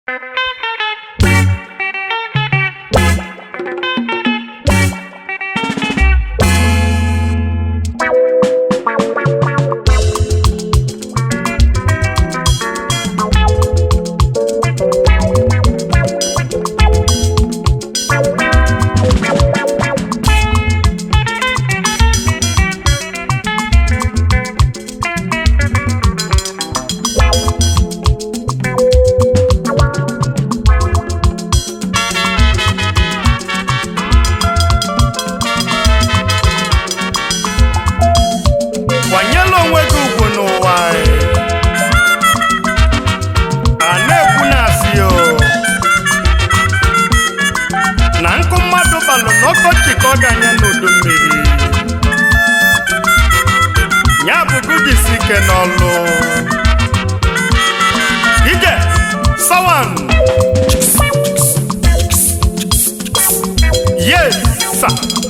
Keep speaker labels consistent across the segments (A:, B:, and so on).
A: kwanyela onwe gị ugwu n'ụwa a na-ekwu na-asị o na nkụ mmadụ balụ n'ọkọchị ka ọ ga-anya n'udu mmiri ya bụ gụjisi ike n'ọlụ ije sawan yes sir.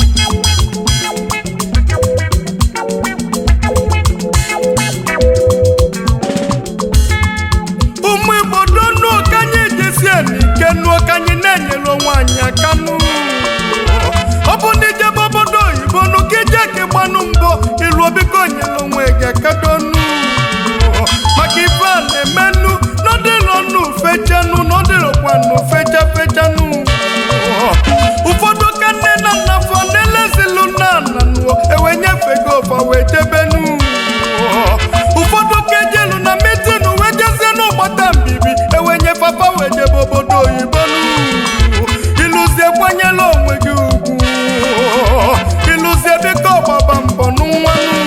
A: ụmụ igbo donu ka anyị jesi n'ike nuo ka anyị na-enyere onwe anyị aka nụ ọ bụ ndị jebe obodo oyibo nụ ka ije ka ịgbanụ mbọ ilu biko nyere onwe gị aka donu maka ife a na-emenụ n'ọdịrọnụ fechanụ n'ọdịrọkwanụ fecha fechanụ ụfọdụ ka nne na nna fọ na-elezilu nna nna nụọ ewe nyefego ọfa wee jebenu ụfọdụ ka ejelu na mitinu wee jezie n'ụgbọta mbibi ewenye papa wee jebe obodo oyibo nụ ịlụzie kwanyela onwe gị ugwu ịlụzie biko ọgbaba mbọ n'nwanụ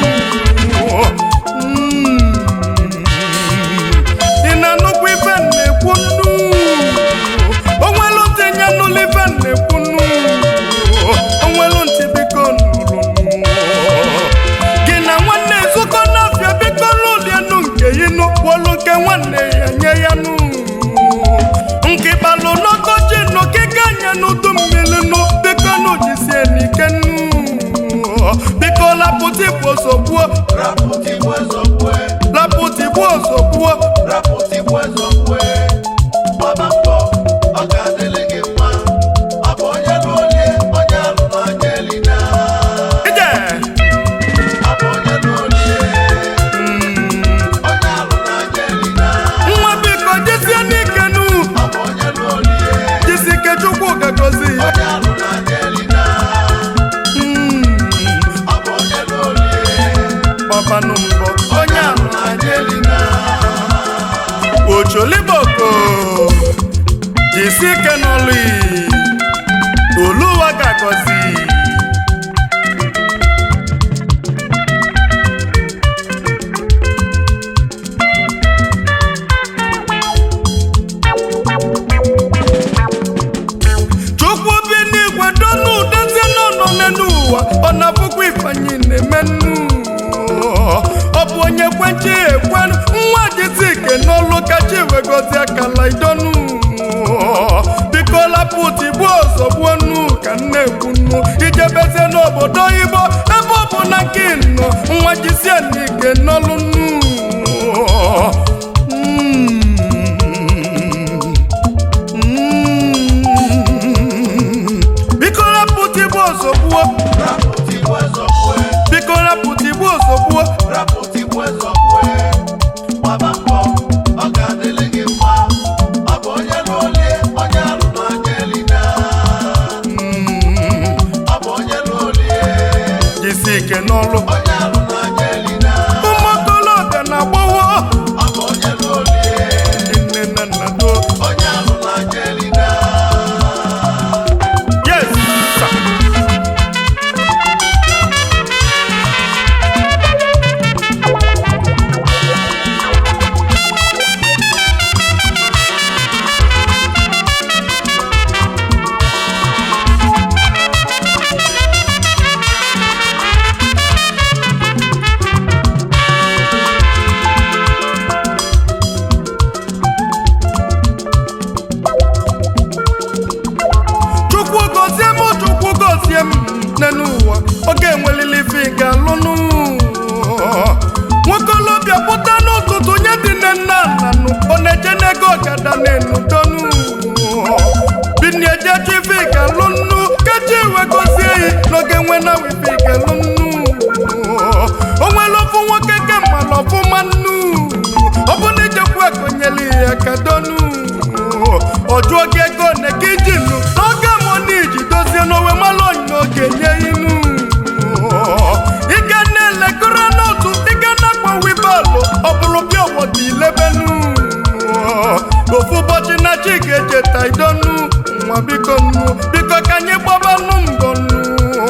A: ị na-anụkwu ife m na-ekwu nnu onwelu ntị nye nụlụ ife m na-ekwu nnu onwelu ntị biko nụrụ nụ gị na nwanne ezukọ n'afịa biko n'ụlọenu nke inu wolu nke nwanne ya nye ya nụ nke balụ n'ọkọchị nụ kike anya n'udu mmiri nụ biko nụ jisie n'ike nụ biko lapụta igbo ozogbuo
B: Raputi wezokwe,
A: lapụta igbo ozogbuo
B: raputi wezokwe. Gbaba mbọ, ọ ga-adịrị gị mma. Ọ bụ onye lụolie, onye alụ n'anya elina.
A: ije
B: Ọ bụ onye lụolie, onye alụ n'anya elina.
A: nwa biko jisie n'ike nụ
B: Ọ bụ onye lụolie,
A: jisi ike chukwu gagozi ya
B: onye alụ n'anya elina. Ọ bụ onye lụolie,
A: gbabanụ mbọ onye ahụ
B: n'anya elina.
A: ocholiboko jisi ike n'ọlụ oluwa ga-agọzi chukwu bi n'igwe donu dozie n'ọnọ n'elu ụwa ọ na-abụkwa ifeanyi na-emenụ ọ bụ onye kwenchi ekwenụ nwa jisi ike n'ọlụ kachi wegozi akala idonu biko lapụta igbu ozogbuonu ka nne ekwunu ijebezie n'obodo oyibo ebe ọ bụ na nke nọ nwa jisie n'ike n'ọlụ nnu biko rapụta igbu ozogbuo
B: Raputi wezokwe,
A: biko rapụta igbu ozogbuo
B: raputi wezokwe. Gbaba mbọ, ọ ga-adịrị gị mma. Ọ bụ onye lụolie, onye alụ n'anya elina. Ọ bụ onye lụolie,
A: jisi ike n'ọlụ
B: onye alụ n'anya elina.
A: ụmụ okolobịa na-agbawo
B: Ọ bụ onye lụolie,
A: ndị nne na nna do
B: onye alụ n'anya elina.
A: yes sir. chukwu gozie m chukwu gozie m n'elu ụwa oge enwelili ife ga-alụnụ nwokolobịa pụta n'ụtụtụ nye dị nne nna nna nụ ọ na-eje n'ego ọgada na-enu donu n'oge nwe na wifi gelu nnu onwere ofu nwoke ke mmalụ ọfụma nnu ọ bụ na ijekwu ekonyeli ya ka donu ọjụọ gị ego ne ka iji nnu n'oge mụ na iji dozie n'owe malụ onye oge nye inu ike na-elekọrọ n'otu ike na-akpọ wibalụ ọ bụrụ bịa ọwọdụ ilebenu ofu ụbọchị na chi ga-echeta idonu nwa biko nnu biko ka anyị gbabanụ mbọ nnu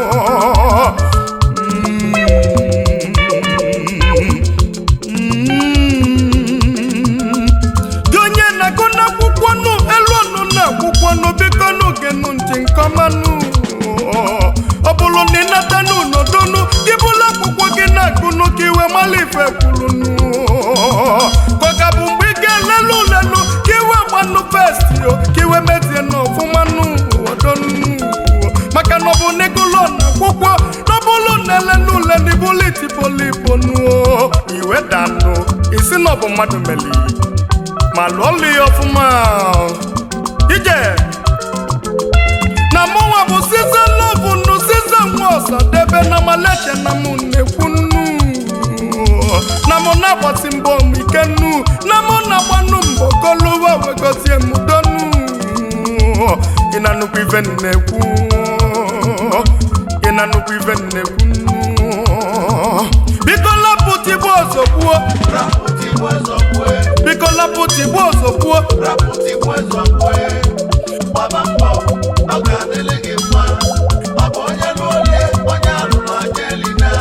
A: gị onye na-agụ n'akwụkwọ nụ elu ọnụ na akwụkwọ nụ biko nụ genụ ntị nkọmanụ ọ bụrụ na ịnata n'ụnọdụnụ gị bụla akwụkwọ gị na-agụnụ ka iwe mala ife kwurunụ kọka bụ mgbe ị ga-elelu ulelu ka iwe gbanụ festi o ka iwe mezie n'ọfụma nụ ọdọnụ maka na ọ bụ n'egolo na akwụkwọ n'ọbụlụ na-ele n'ule n'ibulu itibolibo nuo iwe danụ isi na ọ bụ mmadụ meli ma lụọlụ ya ọfụma ije na mụnwa bụ size lọbụ nnu size nwa ọsadebe na maleche na mụ na-ekwu nnu na mụ na-agbasi mbọ m ike nnu na mụ na-agbanụ mbọ koluwa wegozie m donu ị na nnukwu ife m na-ekwu ị na nnukwu ife m na-ekwu nnu biko lapụ tigbu ọzọ gbuo
B: rapụtigbu ezọgbue
A: biko lapụ tigbu ọzọ gbuo
B: rapụtigbu ezọgbue gbaba mbọ ọ ga-adịrị gị mma ọ bụ onye lụolie onye alụrụ anya elina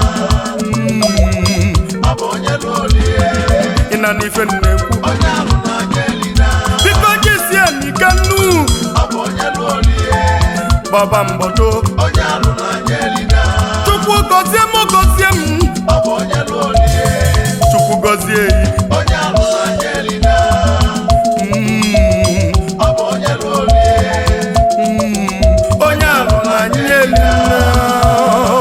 B: ọ bụ onye lụolie
A: ị na n'ife m na-ekwu
B: onye alụrụ anya elina
A: biko jisie n'ike nnu
B: ọ bụ onye lụolie
A: gbaba mgbọdo
B: onye alụrụ anya elina
A: chukwu gọzie m gọzie m
B: ọ bụ onye lụolie
A: chukwu gọzie yi
B: onye alụrụ anya elina ọ bụ onye lụolie
A: onye ahụ na anyị elina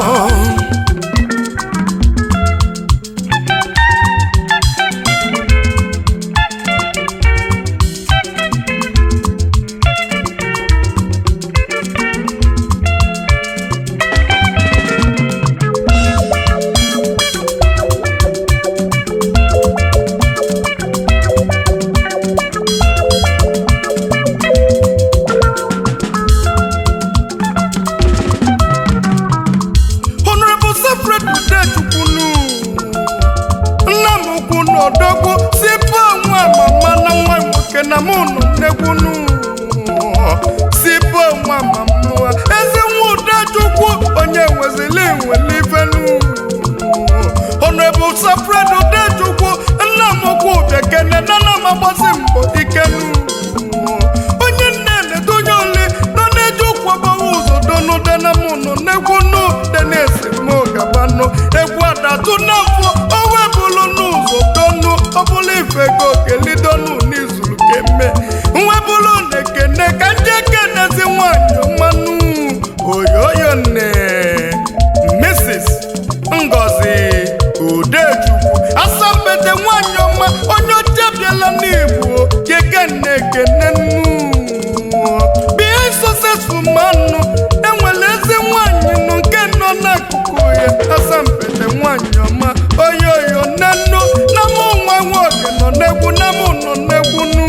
A: honorable sefred udechukwunu nna m ukwu n'odogwu si bụ nwa mama na nwa nwoke na mụ nọ nnekwunu si bụ nwa mama ezi nwa udechukwu onye nwezili nwere ifenu honorable sefred udechukwu nna m ukwu bekene na na m agbasi mbọ ikenu onye nne na-edonye ole nọ na-eji ụkwụ agbawa ụzọ donude na mụ nọ n'egwu nụ de na-esi mụ gabanụ egwu adatụ n'afọ o webụlụ n'ụzọ donu ọbụla ife go kelidonu n'izuru keme nwebụlụ na ekene ka ndị ekenezi nwanyị mmanụ oyoyo nne mrs ngozi udechukwu asambete nwanyị ọma onye ochebiela n'igbo kekenne ekene nnu bie successful manụ enwere ezi nwanyị nụ nke nọ n'akụkụ ya asambete nwanyị ọma oyoyo nne nnu na mụ nwa nwoke nọ n'egwu na mụ nọ n'egwu nụ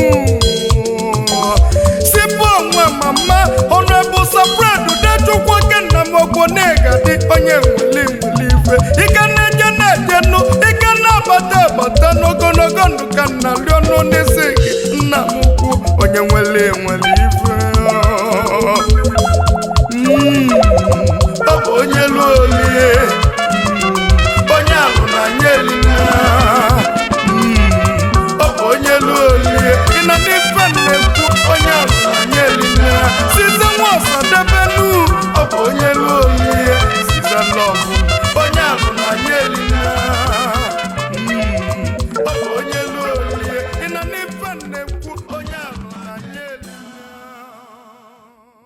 A: sipụ onwe mama ọnụebụ sapred dechukwu oke nna m ogbo na-egadi onye nweli nweli ife ike na-eje na-eje nụ ike na-abata abata n'ogologo ndụ ka nna rịọ nụ n'isi gị nna m ukwu onye nweli nweli ife